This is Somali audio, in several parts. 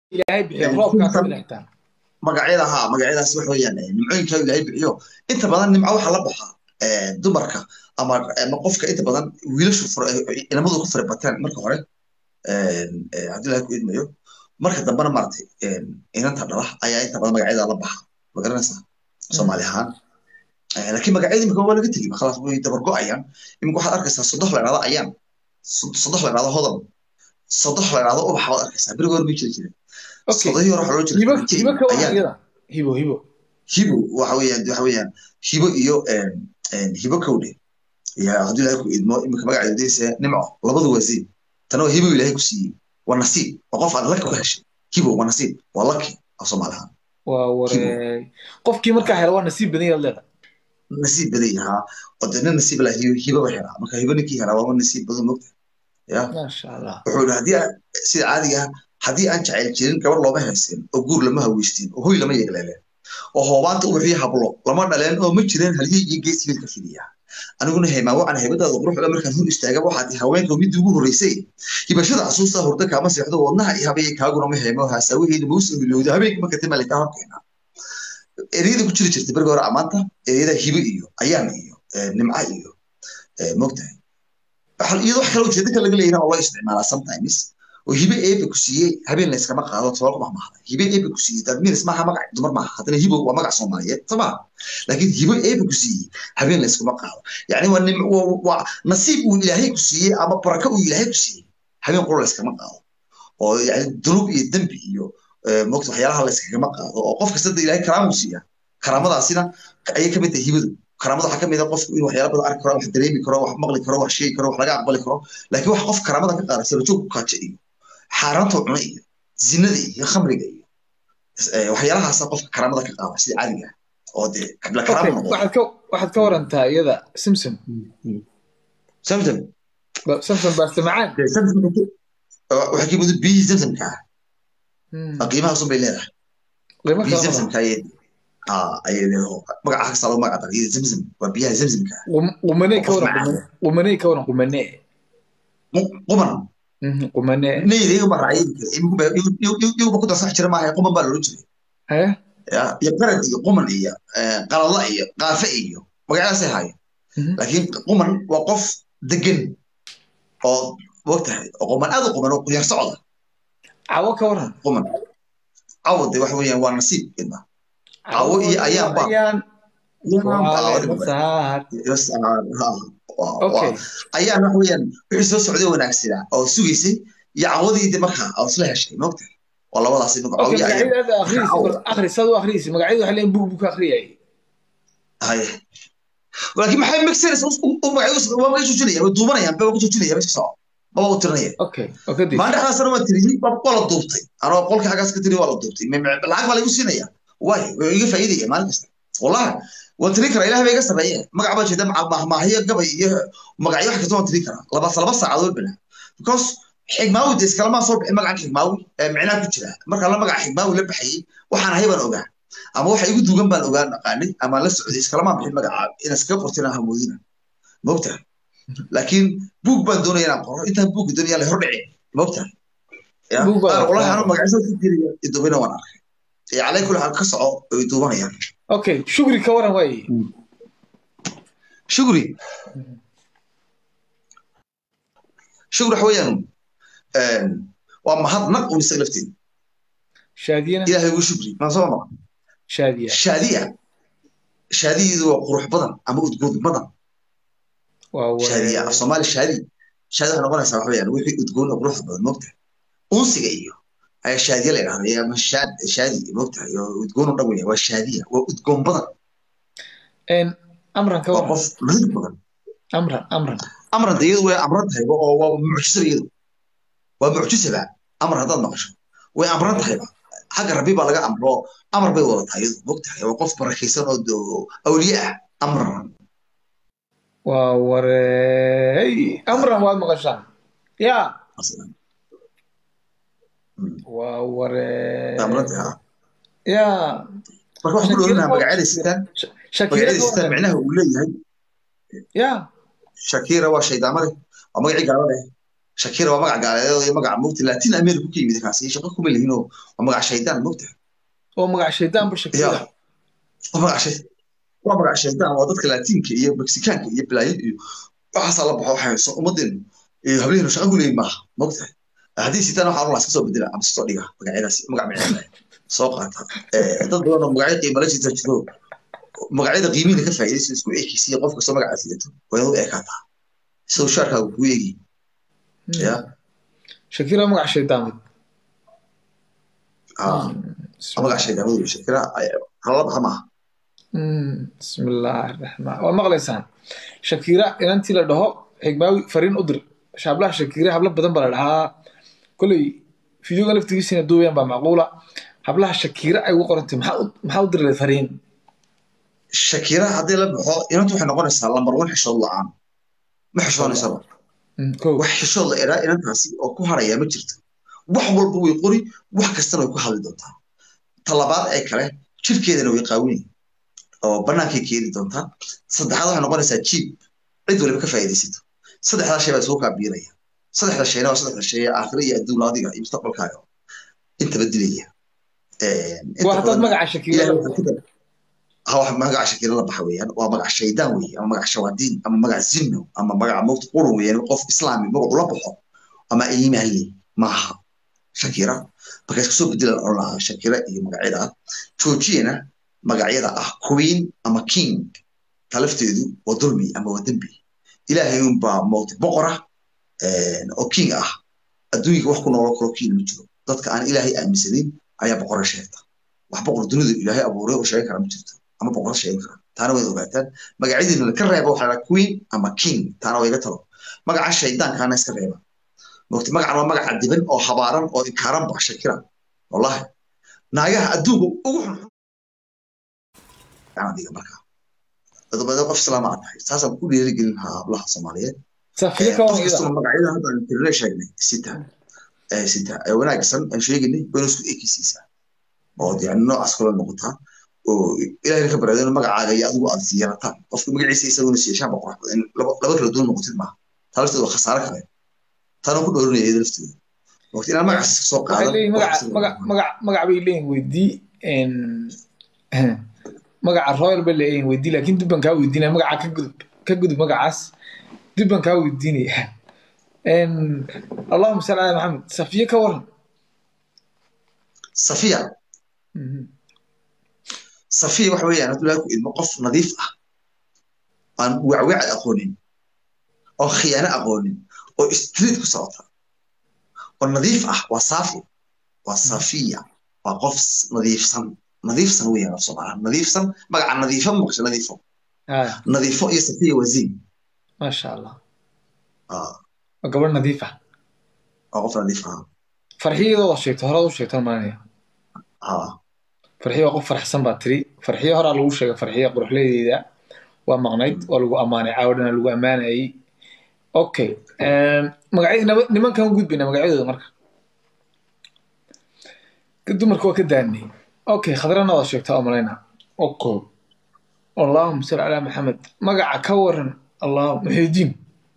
ilaahay bixiyo roobkaa ka mid ah xitaa magacyada haa magacyadaas wax weeyaan nimcooyinka ilaahay bixiyo inta badan nimco waxaa la baxaa dumarka ama ama qofka inta badan wiilashu inamadu ku fara bateen marka hore haddii ilahay ku idmayo marka dambena maaragtay inanta dhala ayaa inta badan magacyada la baxa ma garanaysaa soomaali ahaan laakiin magacyada imika waa laga tegi khalaas way dabar go-ayaan imika waxaad arkaysaa sodox la idhahdo ayaan sodox la idhahdo hodan sodox la idhahdo ubax baad arkaysaa beriga hore ma jiri jirin sodohii hore waxaa loo jira hibo hibo hibo waxa weeyaan waxa weeyaan hibo iyo hibo kowdhe ya haddii ilaahay ku idmo imika magaceedaysa nimco labadu waa siin tana waa hibo ilaahay ku siiyey waa nasiib waa qof aad laki ku heshay hibo waa nasiib waa laki oo soomaalihaan waa wareey qofkii markaa hela waa nasiib badan yaad leedahay nasiib badan yahaa oo dee nin nasiib laa hibo ba helaa marka hibo ninkii helaa waa nasiib badan mogta ya maasha allah wuxuu yidhi haddii sida caadiga haddii aan jecel jirin gabar looma haysin oo guur lama haweystin oo hoy lama yeegleeleen oo hoobaanta ubaxiyo hablo lama dhaleen oo ma jireen halye iyo gees wiilka fidiya aniguna heemaa waxaan haybadaada quruxda markaan hor istaaga waxaad haweenka midii ugu horreysay hibashada xasuusta hurda kaama seexdo wadnaha iyo habaya kaaguna ma heemo haasawaheeda mausa hilowda habeenka marka timale kaa horkeena ereyada ku jiri jirtay berga hore amaanta ereyada hibo iyo ayaan iyo nimca iyo mogtahay iyadoo wax kale ujeeda ka laga leeyana oo loo isticmaalaa sometimes oo hibe eebe ku siiyey habeen layskama qaado toban qof mahmahday hibe eebe ku siiyey dadmiinis maaha magac dumar maaha haddana hibo waa magac soomaaliyeed soma laakiin hibo eebe ku siiyey habeen layskama qaado yacni waa nim waa nasiib uu ilaahay ku siiyey ama baraka uu ilaahay ku siiyey habeen qolo layskama qaado oo yani dunuub iyo dembi iyo mogta waxyaalaha layskagama qaado oo qof kasta da ilaahay karaamuu siiya karaamadaasina ayay kamid tahay hibadu karaamada waxaa kamid ah qofku inuu waxyaala badan arki karo wax dareemi karo wax maqli karo wax sheegi karo wax laga aqbali karo laakiin wax qof karaamada ka qaada sarajoog ku kaaja iyo xaaraantoo cuna iyo zinada iyo khamriga iyo waxyaalahaasa qofka karaamada ka qaada sida caadiga oo dee kabla karaama noqdo waxaad ka warantaa iyada simsim samsam samsam baaste macaan waxay ka muddo biyihii zamzamka ah qiimahaasun bay leedahay biyihii zamzamka ayay ayay leedahay magaca hagsaa lagu magaca daray zamzam waa biyaha zamzamka qumaney ka waran qumaney ka waran qumane quman qumane neyda iyaga baa raacay iyaguba ku darsan jira maaha quman baa loola jiray iyo qarad iyo quman iyo qaladla iyo qaafe iyo magacyadaasay haayo laakiin quman waa qof degan oo mogtahay oo quman aad u quman oo quyaar socda cawo ka waran quman cawo de waxa weeyaan waa nasiib idma cawo iyo ayaan ba ayaan waxa weeyaan wixii soo socday wanaagsanaa oo sugaysay iyo cawadii de markaa oo isla heshay mogtahay waa labadaasi akhri saad u akhriyaysa magacyadu waxay leeyihin bug buu ka akhriyay haye laakiin maxay mixers waa maga joojinaya way duubanayaan ba waga joojinaya meesha soco maba u tirinaya maandhaxdaasna waa tiriyey waa la duubtay anoo qolka xaggaas ka tiriy waa la duubtay lacag baa lagu siinaya waay way iga faa'iidaya maalin kasta wallahi waan tirin karaa ilaah baa iga sarreeye magac baa jeeda mahmaahiyo gabay iyo magacyo wax kasta waan tirin karaa laba laba saacadood bana because xigmaawi de iskalamaa soo bixin magacan xigmaawi micnaa ku jira markaa la magaca xigmaawi la baxayey waxaan ahay baan ogaa ama waxa igu duugan baan ogaa naqaanay ama la socday iskalamaa bixin magaca ina iskaga qortina hamoodina mogtahay laakiin buug baan doonaya inaan qoro intaan buugga doonaya la hordhici mogtahay walahi anu magacyada ku jiriya idubina waan arkay calay kule ka soco ay duubanayaan okay shugri ka waran waay shugri shugri waxa weeyaan waa mahadnaq un isaga lafteeda shaadiyana ilaahay ugu shugri maa soo maqan shaadiya shaadiya shaadiyeedu waa qurux badan ama udgoon badan shaadiya af soomaali shaadi shaadi waxay noqonaysaa waxa weeyaan wixii udgoon oo quruxda badan moogtahay unsiga iyo ayaa shaadiya la yidhahda ama shaad shaadi moogtahay oo udgoon oo dhan weya waa shaadiya waa udgoon badan amran ka waa qof nadiif badan amran amran amran de iyadu way amran tahayba oo waa mucjisaba iyadu waa mucjisaba amar haddaad maqasho way amran tahayba xagga rabbi baa laga amro amar bay wadataa iyadu moogtahay waa qof barakaysan oo awliye ah amran waa wareey amran waad maqashaan ya waa wareey ya marka waxaan ku dhowrinaha magacyada sitaan magacyada sitaan micnaha uu leeyahay ya shakira waa shaydaamade waa magacii gaalada shakira waa magac gaaleedeed iyo magaca mugta latin america ku yimid kaasi shaqo kuma lihinoo waa magac shaydaan mugta oo magac shaydaanba ya shakira waa magac shay waa magac shaydaan waa dadka latinka iyo mexikaanka iyo bilaayada iyo waxaasaa la baxo waxay ummadeenu iyo hableenu shaqo ku leeyihin maaha mugta haddii sitaan waxaa la iska soo bedela ama soo dhiga magacyadaasi magac micnaa soo qaata Eh, dad badan oo magacyo qiimo la jirta jiro magacyada qiimihiina ka faa'iidaysa isku ekisiya qof kastoo magacaas sidato waa inaad u ekaataa siduu shaarkaagu kuu eegi ya shakira waa magac shaydaamad ah magac shaydaamadu iyo shakira halala baxa maaha bismi illaahi raxmaan waa maqlaysaan shakira inantii la dhaho xigmaawi fariin u dir shaablaha shakira hablo badan baa la dhahaa koley fideoga laftigiisina duubayaan baa macquula hablaha shakira ay ugu qorantay maxaa u- maxaa u diray fariin shakira haddii la baxo inantu waxay noqonaysaa lambar wan xishood la-aan ma xishoonaysaba Mm, kow wax xishood la idhaa inantaasi oo ku haraya ma jirto wax walba way qori wax kastana way ku hadli doontaa talabaad ee kale jirkeedana way qaawini oo bannaankay keeni doontaa saddexaad waxay noqonaysaa jiib cid waliba ka faa'iidaysato saddexdaa shay baa isugu kaabiiraya saddexda shayna waa saddexda shay ee aakhira iyo adduun adiga iyo mustaqbalkaaga intaba dilaya waa haddaad magaca shakira la dhaho. ha wax magaca shakira la baxa weeyaan waa magac shaydaan weeye ama magac shawaadiin ama magac zinno ama magac mawta qurun weeyaan qof islaami magacu la baxo ama iimaan leh maaha shakira marka iska soo bedelan oo lahaa shakira iyo magacyada ah joojiyana magacyada ah queen ama king talafteedu waa dulmi ama waa dembi ilaahay unbaa mawta boqora oo king ah adduunka wax ku noolo karo king ma jiro dadka aan ilaahay aaminsanin ayaa boqora sheegta wax boqor dunida ilaahay abuuray oo sheegi kara ma jirto ama boqor sheegi kara taana way ogaataan magacyadiina ka reeba waxaa la queen ama king taana waa iga talo magaca shaydaankaana iska reeba mogta magacan waa magac cadiban oo habaaran oo inkaaran ba shakira wallahi naagaha adduunka ugu xunxun adiga markaa dadbada qof islaama aad tahay saasaan ku dhiirigelin lahaa hablaha soomaaliyeed safiya ka qof waran kastoo iyada magacyada hadda aan tirire sheegnay sita eh, sita ee wanaagsan aan sheegaynay wayna isku ekisiisaa oo dee noocaas kale noqotaa oo ilaahay ka baraado in magacaaga iyo adigu aad siiyarataan qofka magaciisa isaguna siiya shan boqor in laba laba kala duwan noqotid maaha taa lafteeda waa khasaare kale taana ku dhoorinaya iyada lafteeda waqti inaan magacaas iska soo waxay qaadan leeyihin wax magaca kasta magac magac magac bay leeyihin weydii en, magaca royal bay leeyihin weydii laakiin dib baan kaa weydiinaya magaca ka gudub ka gudub magacaas dib baan kaa weydiinaya En, allahuma salli ala maxamed safiya ka waran safiya Mhm. safiya waxa weeyaan hadduu ilaahay ku idmo qof nadiif ah aan wacwac aqoonin oo khiyaano aqoonin oo street ku socota oo nadiif ah waa saafi waa safiya waa qof s- nadiifsan nadiifsan weeyaan af soomaaliya nadiifsan magaca nadiifo ma maqasha nadiifo haya nadiifo iyo safiya waa zin maasha allah Ah, waa gabadh nadiif ah waa qof nadiif ah farxiyadooda sheegto horada u sheegto maanaya Ah, farxiyo waa qof faraxsan baa tiri farxiyo horaa lagu sheegay farxiyo quruxledeeda waa maqnayd waa lagu ammaanay caawadhana lagu ammaanayay okay magacyada naba- nimankan u gudbayna magacyadooda marka dumarka waa ka daanay okay khadrana waa sheegtaa oo malayna okay allahuma salli calaa maxamed magaca ka waran allah muxiidiin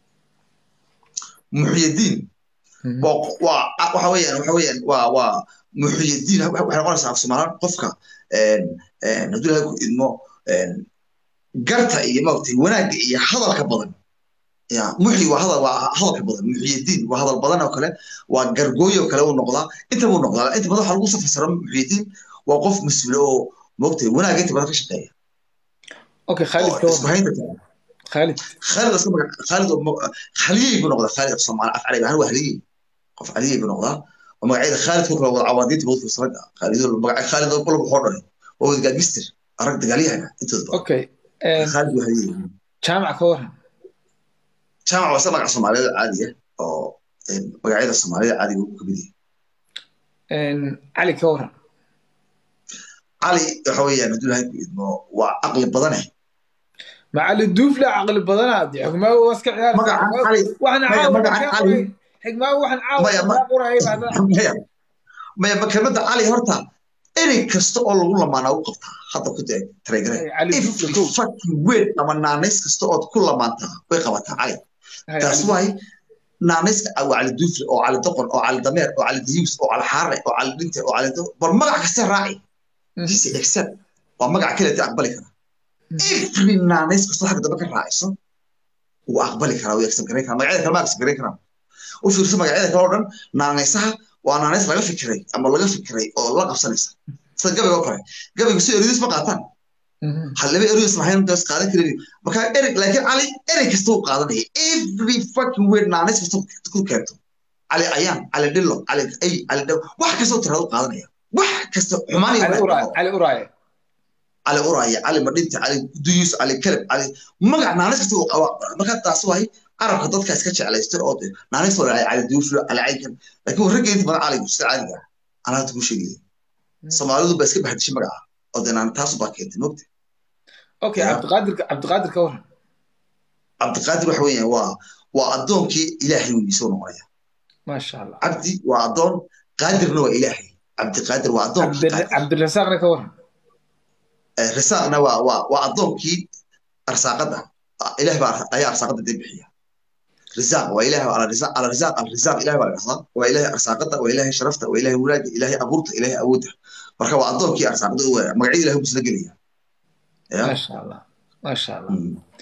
muxyidiin Mhm. waa waa waxa weeyaan waxa weeyaan waa waa muxyidiin waxay noqonaysaa af soomaaliyan qofka een een hadduu ilaahay ku idmo een garta iyo maaragtay wanaagga iyo hadalka badan ya muxyi waa hadal waa hadalka badan muxyidiin waa hadal badan oo kale waa gargooy oo kale uu noqdaa inta buu noqdaa inta badan waxaa lagu soo fasira muxyidiin waa qof mas-uul oo maogtay wanaagga inta badan ka shaqeeya okay khaalid ka oo isku waran haynta jecel khaalid خالد اسمه خالد خليل بن غدا خالد اسمه على افعال هو خليل قف علي بن غدا ومقعد خالد كوكا وضع عواديت بود في السرقة خالد مقعد خالد كله بحضر هو قاعد مستر أرد قاليها أنا أنت تبغى okay en, خالد وخليل jaamac ka waran جامعة وسمع الصومالية العادية أو مقعد الصومالية العادية وكبدي En, cali ka waran علي حويا ندول هاي إنه وعقل بدنه macali duufle caqli badanaad xigmaawi waa iska ciyaar مقع علي waxaan maya, caawa magaca kaa Cali. qoray xigmaawi waxaan caawa Maya, ma- kaa qorayay baa ميا ميا كلمة علي هرتا إني كستو أول والله ما أنا وقفتها حتى كنت تريجري cali if duufle you kow fucking weird ama naanays kasta ood ku lamaantaa way qabataa cali Hay, taas cali- waay naanayska waa cali duufle oo cali doqon oo cali dameer oo cali diyuus oo cali xaare oo cali dhinte oo cali bal magac kasta raaci hisi accept waa magac kaleeta aqbali kara every naanays kastoo xagga dambe ka raaciso wuu aqbali karaa wuu accept garayn karaa magacyada kale ma accept garayn karaa u fiirso magacyada kale oo dhan naanaysaha waa naanays laga fikiray ama laga fikiray oo la qabsanaysa sida gabayga oo kale gabaygu si eridis ma qaataan halaba eridis lahayn intaas qaadan karin marka erig laakiin cali erig kasta uu qaadanaya every fucking word naanays kasta ku keento cali ayaan cali dhillo cali ay cali dhaw wax kasta uu tirado qaadanaya wax kasta xumaan iyo cali uraaye cali uraaye cali madhinta cali duyuus cali kaleb cali magac naanays kasta uu qaba marka taas waay carabka dadka iska jeclaystay oo naanays wala cali duyuus cali caynkan laakiin warragga inta badan caligu sida caadiga anaa hadda kuu sheegaya soomaalidu baa iska baxdishay magaca oo dee naan taasu baa keentay mogta okay cabdiqaadir cabdiqaadir ka waran cabdiqaadir waxa weeyaan waa waa addoonkii ilaahay uu isoo noqonaya maasha allah cabdi waa addoon qaadirna waa ilaahay cabdiqaadir waa addoon cabdirasaaqna ka waran risaaqna waa waa waa addoonkii arsaaqada ilaah baa ayaa arsaaqada dee bixiya risaaq waa ilaah ala risaaq ala risaaq al risaaq ilaah baa dhahdaa waa ilaahay arsaaqada waa ilaahay sharafta waa ilaahay walaada ilaahay abuurta ilaahay awoodda marka waa addoonkii arsaaqada u weera magacyada ilahay busla gelaya maasha allah maasha allah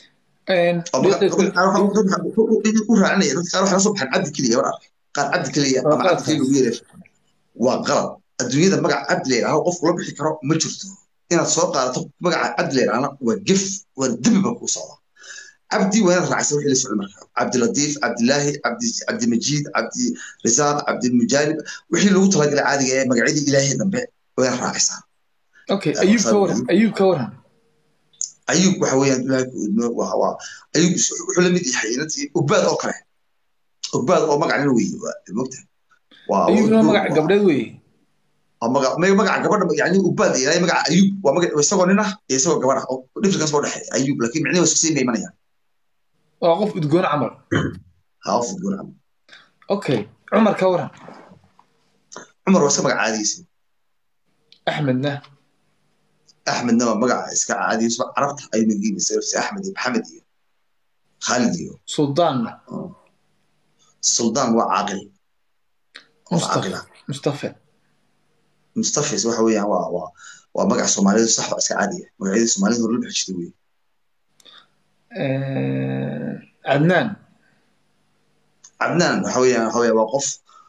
u raacinaya dadka qaar waxaa soo baxaan cabdi keliya war arkay qaar cabdi keliya ama cabdi keliya lagu yeeray waa qalad adduunyada magaca cabdi la yidhaaho qofku la bixi karo ma jirto inaad soo qaadato magaca cabdi la yidhaahna waa gef waa dembi baa kuu socda cabdi waa inaad raacisa wixii la socda marka cabdilatiif cabdilaahi cabdi cabdimajiid cabdi risaaq cabdimujaanib wixii lagu talagalay caadiga ee magacyadii ilaahay dambe waa inaad raacisaa okay ayuub ka waran ayuub ka waran ayuub waxa weeyaan ilaahay ku idmo waa waa ayuub wuxuu la mid yahay inantii ubaad oo kale ubaad oo magac nin weeye waa mogta waa ayuubna magac gabdheed weeye magac magaca gabadha yani ubaad ilaahay magaca ayuub waa magac isagoo nin ah iyo isagoo gabadh ah oo dhifrikan soo dhexeeya ayuub laakiin micnihi waa isku sii imanayaan waa qof udgoon camal ha qof udgoon camal okay cumar ka waran cumar waa iska magac caadigiisa axmedna axmedna waa magaca iska caadigiisa carabta ay magiinaysa si axmed iyo maxamed iyo khaalid iyo suldaanna suldaan waa caaqil mustafa mustafa mustafis waxa weeyaan waa waa waa magac soomaalidu sax ba iska caadiya magacyadii soomaalidu hore la bixi jirtay wey cadnaan cadnaan waxa weeyaan waxa weeya waa qof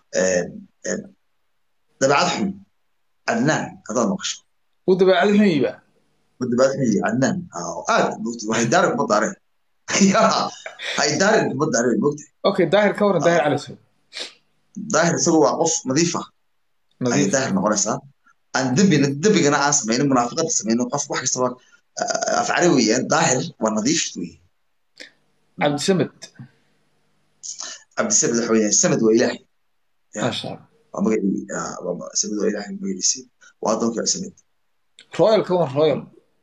dabeecad xun cadnaan haddaad maqasho uu dabeecad xun yiba uu dabeecad xun yihi cadnaan aad mogta waxay daarin kuma daareen hay daarin kuma daareen mogta okay daahir ka waran daahir calisow daahir isagu waa qof nadiif ah ayay daahir noqonaysaa aan dembina dembigana aan samaynin munaafiqada samaynin qof wax kastaba afcali weeyaan daahir waa nadiif weeye cabdisamed cabdisamed waxa weeyaan samed waa ilaahay maasha allah waa magacii samed waa ilaahay magaciisi waa addoonkii samed royal ka waran royal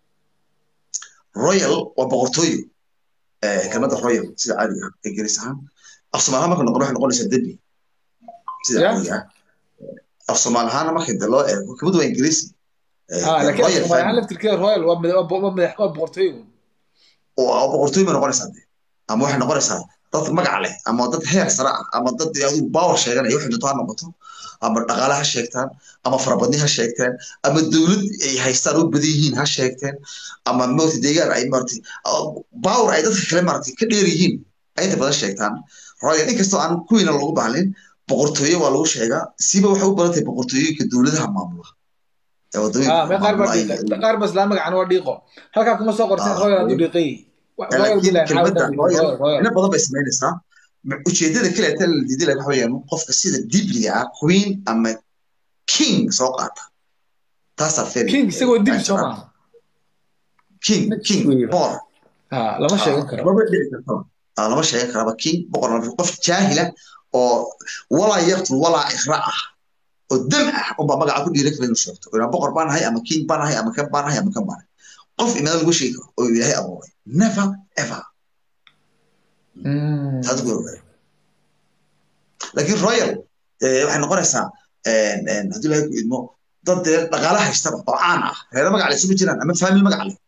royal waa boqortooyo kelmadda royal sida caadiga ah ee geris ahaan af soomaaliha marka noqon waxay noqonaysaa dembi sida caadiga ah af soomaali ahaana marka de loo eego kelmaddu waa ingiriisi laakiin soomaali ahaan laftirkeeda royal waa madax waa boqortooyo oo boqortooyo bay noqonaysaa de ama waxay noqonaysaa dad magac leh ama dad heer sare ah ama dad adigu baawar sheeganaya waxay doonto ha noqoto ama dhaqaale ha sheegtaan ama farabadni ha sheegteen ama dowlad ay haystaan u badan yihiin ha sheegteen ama mawti deegaan ay maratay baawar ay dadka kale maratay ka dheer yihiin ay inta badan sheegtaan royal inkastoo aan kuwiina loogu bahlin boqortooyo waa lagu sheegaa siba waxay u badan tahay boqortooyooyinka dowladaha maamula qaar ba islaa magacan waa dhiiqo halkaa kuma soo qorteen royal hadduu dhiiqay ina badan bay samaynaysaa ujeedada kale ta la diiday waxa weeyaan qofka sida dibliga ah queen ama king soo qaata taasaa fer king isagoo dib soo maaha king king boqor lama sheegan karo lama dhici karto lama sheegan karaba king boqor qof jaahila oo walaa yaqtul walaa iqra ah oo dam ah unbaa magaca ku dhiira kara inuu sheegto inaa boqor baan ahay ama king baan ahay ama kan baan ahay ama kan baan ahay qof imaada lagu sheegi karo oo ilaahay abuuray never ever taas ku ogaay laakiin royal waxay noqonaysaa haddii ilaahay ku idmo dad dee dhaqaale haystaba oo caan ah reere magac leh suma jiraan ama faamil magac leh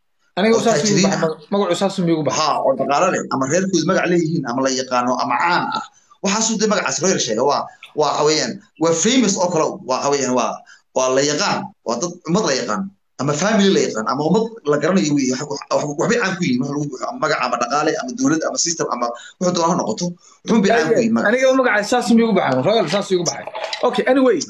aniga magacu saasuu miigu baxa ha oo dhaqaale leh ama reerkoodu magac leeyihiin ama la yaqaano ama caan ah waxaasuu dee magacaas loo yersheega waa waa waxa weeyaan waa famous oo kale waa waxa weeyaan waa waa la yaqaan waa dad ummad la yaqaan ama family la yaqaan ama ummad la garanayo wey waxbay caan ku yihin magac ama dhaqaale ama dowlad ama system ama wuxuu doona ha noqoto wuxuun bay caan ku yihin aniga magaca saas mi ugu baxay royal saas igu baxay okay anyway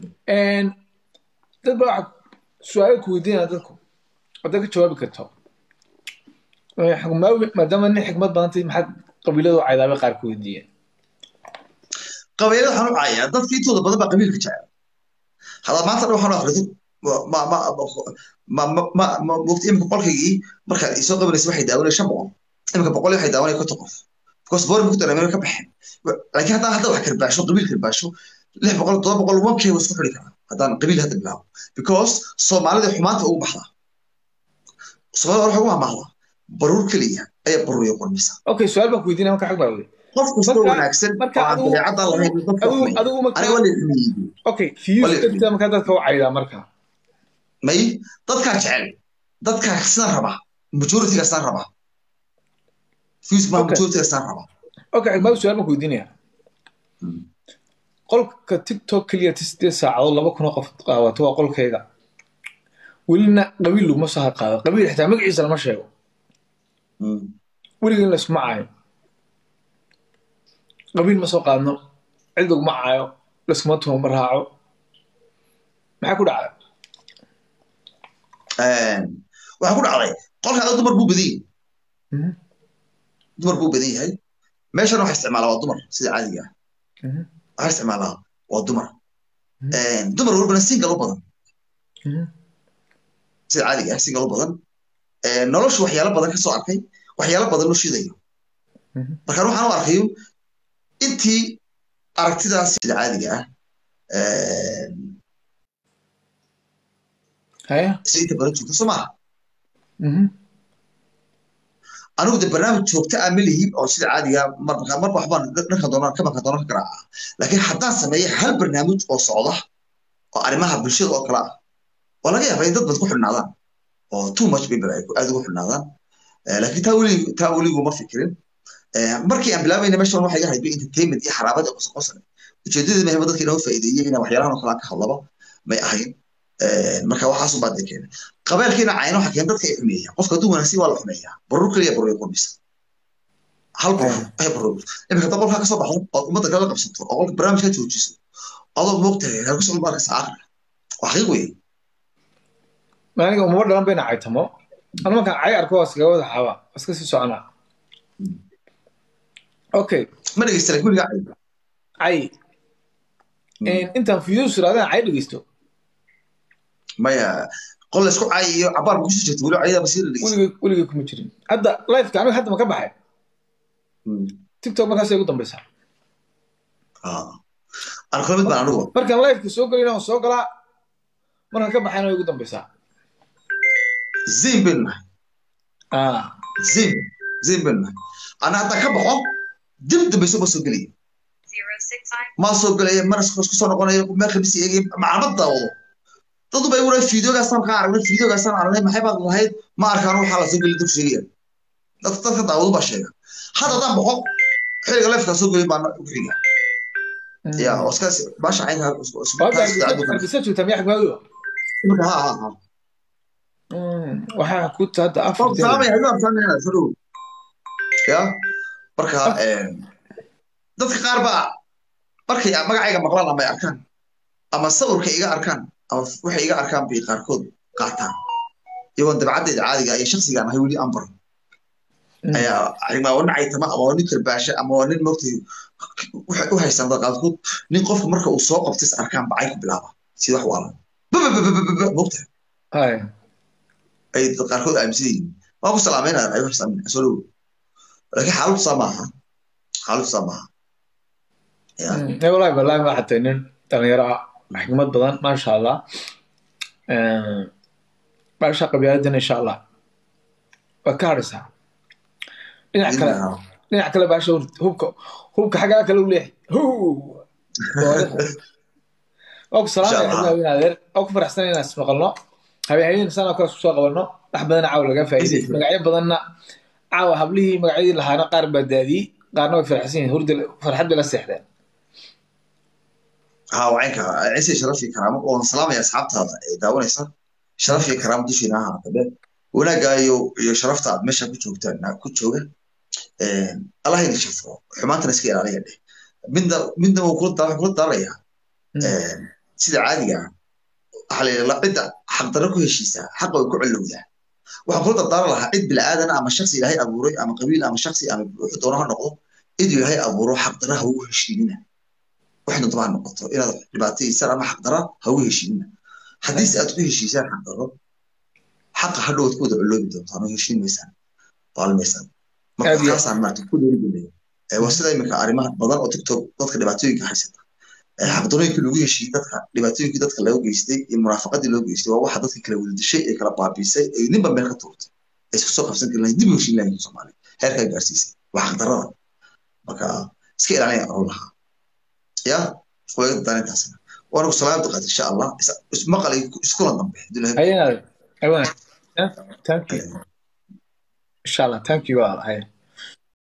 dad baa waxa su-aalo ku weydiinaya dadku haddaad ka jawaabi karto xukmaawi maadaama nin xikmad badantay maxaad qabiiladu caydaabay qaar ku weydiiyeen qabiilada waxaan u caayaa dadka intooda badan baa qabiilka jecel haddaad maanta dhan waxaan u afrido ma ma ma ma ma ma mogta imika qolkaygii markaad isoo qabanaysa waxay daawanaya shan boqol imika boqol waxay daawanaya konton qof because boori ku dareemeen ka baxeen laakiin haddaan hadda wax karbaasho qabiil karbaasho lix boqol todoba boqol one k waa isku xidhi karaa haddaan qabiil hadda bilaabo because soomaalida xumaanta ugu baxdaa soomaalida waxa ugu amaahdaa baruur keliya ayaa baruuriya qormisa okay su-aal baan ku weydiinaya marka xag baa weydiin qof kastoo wanaagsan oo aan dabeecaddan lahayn adigu marka aniga waa la xumeeyey okay fiyus dadka markaa dadka u caydaa marka may dadkaa jecel dadkaa sidaan raba majorityga sidaan raba fiyus maa majorityga sidaan raba okay xigmaadu su-aal baan ku weydiinaya qolka tiktok keliya sideed saacadood laba kun oo qof qaawato waa qolkayga welina qabiil laguma soo harqaado qabiil xitaa magaciisa lama sheego weligin layskuma caayo qabiil ma soo qaadno cid laguma caayo layskuma tuhuma raaco maxaa ku dhacday waxaa ku dhacday qolkaada dumar buu badan yahay dumar buu badan yahay meeshana waxa isticmaalaa waa dumar sida caadiga ah waxa isticmaalaa waa dumar dumar walbana singal u badan sida caadiga ah singal u badan noloshu waxyaalo badan ka soo arkay waxyaalo badan u shidayo markaan waxaan u arkayo intii aragtidaas sida caadiga ah si inta badan joogto soo maaha anigu de barnaamij joogta ah ma lihin oo sida caadiga marba marba waxbaan dhanka doonaan kabanka doonaan ka garaaca laakiin haddaan sameeyo hal barnaamij oo socda oo arrimaha bulshada oo kale ah waa laga yaabaa in dad bad ku xidhnaadaan oo too much paper ay aad ugu xidhnaadaan laakiin taa weli taa weligu ma fikirin markii aan bilaabayna meeshan waxay ahayd entertainment iyo xaraabada qosa qosan ujeedadii mahima dadka inoo faa'iideeyey inaan waxyaalahan oo kale aan ka hadlaba may ahayn marka waxaasu baad keenay qabeelkiina cayna waxa keen dadka ay xumeeya qofka hadduu wanaagsan waa la xumeeyaa baruur keliya baruur qurmisa hal baruur ay baruur imika hadda qolkaa kasoo baxdo ood ummadda kala qabsato oo qolka barnaamijka joojiso adoo moogtahay reer kusocod baa arkaysa aakhir waa xaqiiq weeye aniga umama dhalan bayna caytamo anu markaan cay arko waa iskaga wada xaaba iska sii soconaa okay ma dhegeysta laakiin weligaa cay intaan fiidiyos iraadeen cay dhegeysto maya qol la isku cay iyo cabaar ma kusoo jirta weli cayada basiir la dhegeysta weligay weligay kuma jirin hadda lifeka aniga hadda ma ka baxay tiktok markaasay ugu dambaysaa aan kula mid baan anigu markaan lifeka soo gelayna waan soo galaa markaan ka baxayna way ugu dambaysaa zin baynu nahay zin zin baynu nahay ana haddaan ka baxo dib dambayso ma soo gelaya ma soo gelaya mana isku soo noqonayo meel khamisi eegay maclamad daawado dadu bay wura fiideogaasaan kaa aragnay fiideogaasaan aragnay maxay baad lahayd ma arkaan waxaa la soo gelin dad sheegaya dadka dadka daawado baa sheega hadda haddaan baxo xiliga leefkaa soo gelin baan ku xiga ya oskaas baasha caynka ha ha ha waxaa ku hadda ya marka dadka qaar baa markay magacayga maqlaan ama ay arkaan ama sawirka iga arkaan ama waxay iga arkaan bay qaarkood qaataan iyagoon dabcaddeeda caadiga iyo shaksigaan ahay weli aan baran ayaa arrimaa waa nin caytama ama waa nin karbaashe ama waa nin mogtay waxay u haystaan dad qaarkood nin qofka marka uu soo qabtis arkaan bacay ku bilaaba sida wax waalan mogta ay dad qaarkood aaminsan yihiin waa ku salaameynayaan ay wax saamin soo dhowo laakiin xaaladdu saa maaha xaaladdu saa maaha walahi wallahi ma xatay nin dhalinyaro ah xikmad badan maasha allah baasha qabyaaladana insha allah waa ka hadhaysaa dhinac kale dhinac kale baasha hubka hubka xaggaa kale u leeyahay waa ku salaamaya xidnaa adeer waa ku faraxsan inaan ismaqalno habeen habeen saan oo kale isku soo qabanno wax badan caawa laga faa'iiday magacyo badanna caawa hablihii magacyadii lahaana qaar baa daadiyey qaarna way faraxsan yihiin hurdi farxad bay la seexdeen ها وعينك عيسى شرفي كرامة ونسلام يا أصحاب هذا داون يسار شرفي كرامة دي فينا هذا ولا جايو يو شرفت عاد مشى كنت شوكتنا كنت شوكة الله ينشفه حمانتنا سكير عليه ده من ده من ده وكل ده كل ده ريا سيد عادي يعني على لا بدا حق دركو هشيسا حق يكون علوده waxaan kula dardaara lahaa cid bilaadan ama shaksi ilaahay abuuray ama qabiil ama shaksi ama wuxuu doono ha noqdo cid ilaahay abuuro xaqdara ha ugu heshiinina waxayna dabaan noqoto inaad dhibaataysan ama xaqdara ha ugu heshiinina haddiise aad ku heshiisaan xaqdaro xaqa hadhow ad ku wada coloobi doontaan oo heshiin maysaan baalmaysaan marka kaasaan maarta ku dhiirigelaya waa sida imika arrimaha badan oo tiktok dadka dhibaatooyinka haysata xaqdarooyinkii lagu heshiiyey dadka dhibaatooyinkii dadka laga geystay iyo munaafaqadii loo geystay waa waxa dadka kala wada dishay ee kala baabiisay ee ninba meel ka tuurtay ay isku soo qabsan karin lahayn dib u heshiin lahayn soomaaliya heerkaa gaarsiisay waa xaqdarada marka iska ilaalinaya oran lahaa ya way darintaasna waana ku salaam daqaad insha allah maqal iskula dambe ayana ayana thank you insha allah thank you all